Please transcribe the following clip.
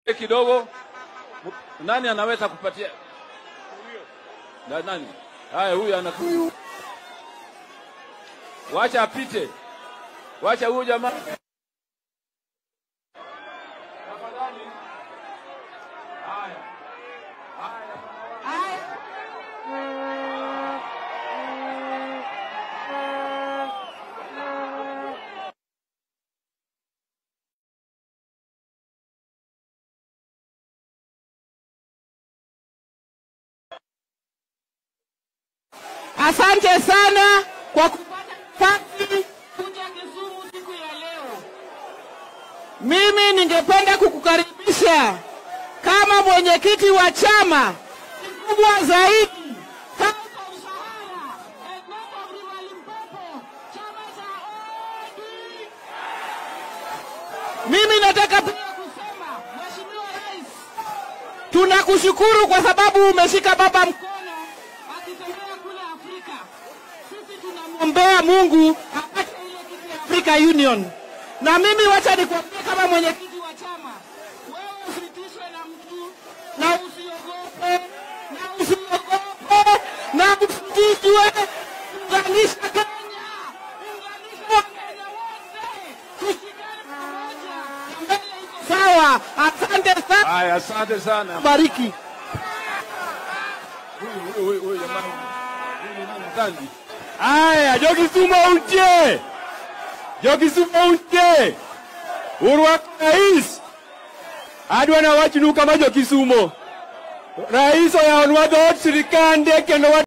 kidogo. Nani anaweza kupatia? Na, nani? Haya, huyu ana wacha apite, wacha huyu jamaa. Tafadhali. Haya. Asante sana kwa kupata nafasi kuja Kisumu siku ya leo. Mimi ningependa kukukaribisha kama mwenyekiti wa chama kikubwa zaidi Kauka Usahara, Edmonton River Limpopo, chama cha ODM. Mimi nataka pia kusema Mheshimiwa Rais, tunakushukuru kwa sababu umeshika baba mkono akitembea kule Afrika. Sisi tunamwombea Mungu apate ile kitu ya Africa Union. Na mimi wacha nikwambie kama mwenyekiti wa chama, wewe usitishwe na mtu na usiogope na usiogope na usitishwe. Unganisha Kenya, unganisha Wakenya wote, tushikane pamoja, na mbele iko sawa. Asante sana, Haya, asante sana. bariki. Huyu huyu huyu huyu jamaa. Huyu ni nani? Gandhi. Aya, jo Kisumu untie, jo Kisumu untie, urwak rais adwa na wachnu kama jo Kisumo. Rais oyawonwa dhoot sirikande kendo wa